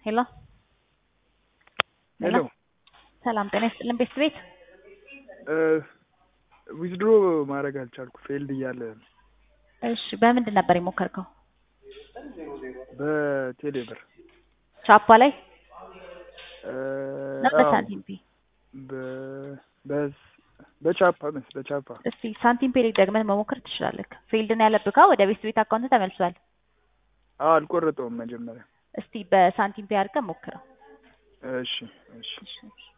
ሄሎ ሄሎ ሰላም ጤና ይስጥልን ቤት ቤት ዊዝድሮ ማድረግ አልቻልኩ ፌልድ እያለ እሺ በምንድን ነበር የሞከርከው በቴሌ ብር ቻፓ ላይ እ፣ ነው አዎ፣ በሳንቲም ፔ በ- በስ- በቻፓ መስ በቻፓ እስቲ ሳንቲም ፔ ላይ ደግመህ መሞከር ትችላለህ ፊልድ ነው ያለብህ ካ ወደ ቤት ቤት አካውንት ተመልሷል አዎ አልቆረጠውም መጀመሪያ እስቲ በሳንቲም ፔ አድርገህ ሞክረው እሺ እሺ እሺ